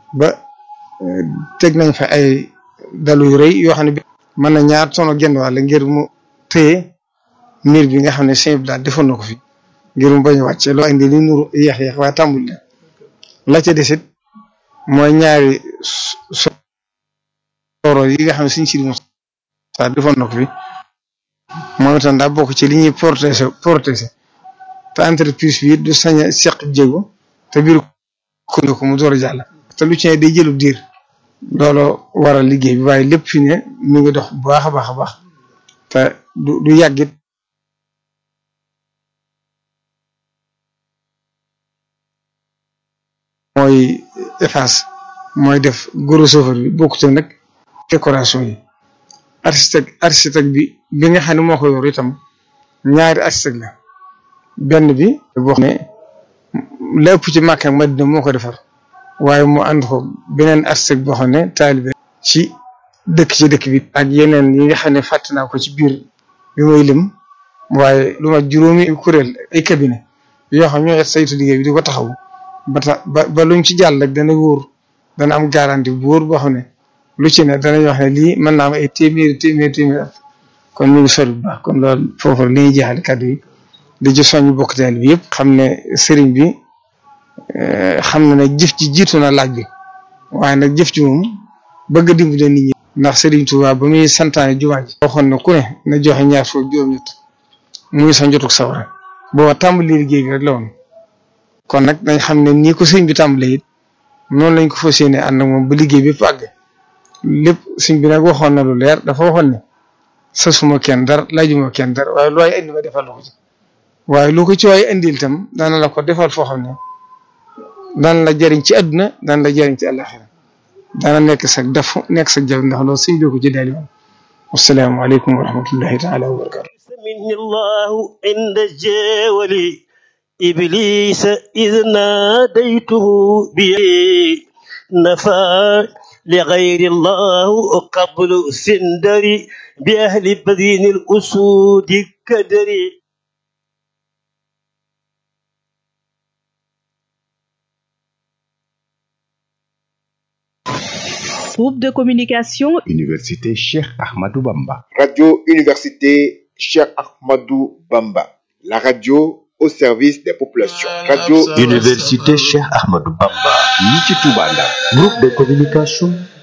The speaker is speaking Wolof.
ba teg nañ fa ay dalu yu rëy yoo xam ne mën na ñaar tono genn wàll ngir mu téye miir bi nga xam ne sëñ bi daal defoon na ko fi ngir mu bañ a wàcce loo indi li nuru yeex yeex waaye tàmbul la la ca desit mooy ñaari soro yi nga xam ne suñ si sa defoon na ko fi moom itam daa bokk ci li ñuy protéger protéger te entreprise bi du sañ a seq jéego te biir ko ko mu door a jàll te lu ci ne day jëlub diir looloo waral liggéey bi waaye lépp fi ne mi ngi dox bu baax a baax a baax te du du yàggit mooy efface mooy def gros chauffeur bi bokkute nag décoration yi architecte architecte bi bi nga xam ne moo ko yor itam ñaari architecte la benn bi boo xam ne lépp ci Makka ak Madina moo ko defar waaye mu ànd ko beneen architecte boo xam ne taalibe ci dëkk ci dëkk bi ak yeneen yi nga xam ne fàtte naa ko ci biir bi muy lim waaye lu ma juróomi kuréel ay cabinet yoo xam ñoo saytu liggéey bi di ko taxaw ba tax ba ba luñ ci jàll rek dana wóor dana am garantie bu wóor boo xam ne lu ci ne danañ wax ne lii mën naa am ay téeméeri téeméeri téeméeri at kon ñu ngi sori bu baax kon loolu foofu li ñuy jeexal kàddu yi di ci soññ bokk teel bi yëpp xam ne sëriñ bi xam na ne jëf ji jiitu na laaj bi waaye nag jëf ji moom bëgg a dimbale nit ñi. ndax sëriñ Tuubaa ba muy santaane jumaa ji waxoon na ku ne na joxe ñaar foofu juróom-ñett muy sa njotuk sawara booba tàmbali liggéey bi rek la woon kon nag dañ xam ne nii ko sëriñ bi tàmbalee it noonu lañ ko fas yéenee ànd ak moom ba liggéey bi àgg lépp sëriñ bi nag waxoon na lu leer dafa waxoon ne sasuma kenn dara laajuma kenn dara waaye lu waay indi ma defal la ko ci waaye lu ko ci waay indil itam dana la ko defal foo xam ne daan la jëriñ ci àdduna daan la jëriñ ci àllaxira dana nekk sa def nekk sa jaww ndax loolu sëñ bi ko ci daali woon wassalaamu aleykum wa rahmatullahi taala wa barakatu مني الله عند الجول إبليس إذ ناديته بي نفى لغير الله قبل سندري بأهل بدين الأسود كدري Groupe de communication Université Cheikh Ahmadou Bamba. Radio Université Cheikh Ahmadou Bamba. La radio au service des populations. Radio Université Cheikh Ahmadou Bamba. ñi ci Touba Ndar. Groupe de communication